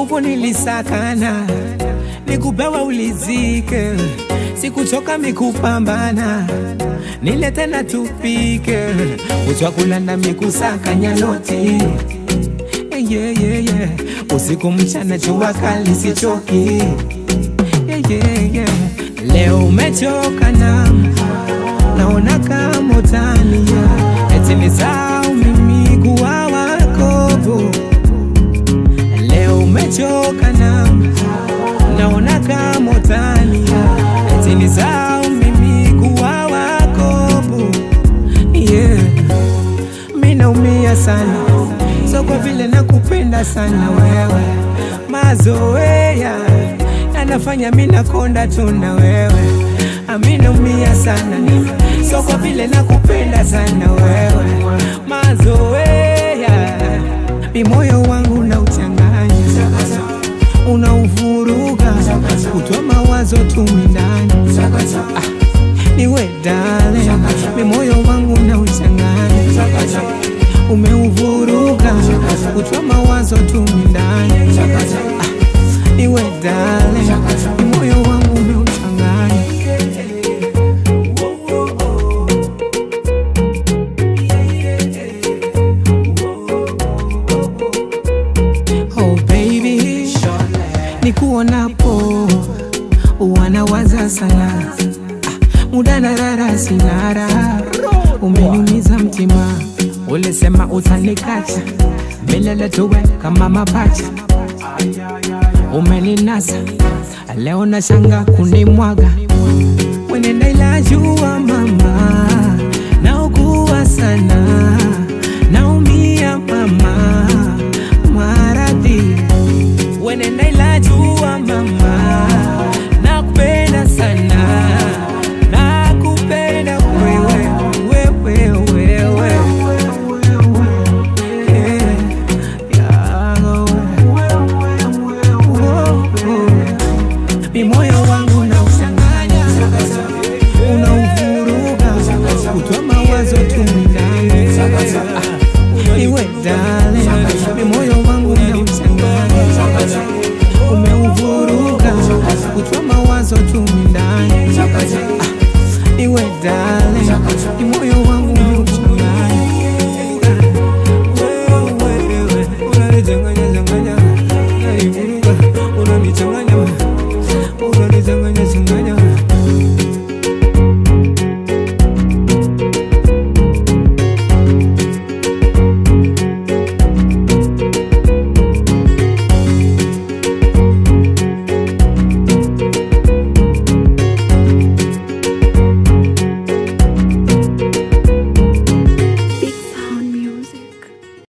nguvu nilisakana, nikupewa ulizike, sikuchoka mikupambana, nile tena tupike, uchwakulanda mikusakanya noti yeah, yeah, yeah. Usiku mchana jua kali sichoki yeah, yeah, yeah. Leo umechoka na naona kama utania eti nisahau mimi kuwa wako Leo umechoka na naona kama utania eti nisahau mimi kuwa wako yeah. Mimi naumia sana so kwa vile nakupenda sana wewe, mazoea yanafanya mimi nakonda tu na wewe, ami naumia sana so kwa vile nakupenda sana wewe, mazoea mi moyo wangu unauchanganya, unauvuruga, kutoa mawazo tu ndani ah, niwe dale, mi moyo wangu unauchanganya umeuvuruga kutoa mawazo tu ndani ah, niwe dale, mi moyo wangu umeuchanganya Oh baby, nikuonapo wanawaza sana ah, muda narara sinara, umeniumiza mtima, ulisema utanikacha milele tuwe kama mapacha, umeninasa leo na shanga kunimwaga, wenenda ila jua mama, naugua sana, naumia mama, maradhi wenenda ila jua mama, nakupenda sana, nakupenda wewe, wewe, wewe, yeah, yeah, oh, oh. Mi moyo wangu na usanganya, unauvuruga, kutoa mawazo tu ndani, Ah, iwe dale, mi moyo wangu na usanganya, umeuvuruga, kutoa mawazo tu ndani, Ah, iwe dale,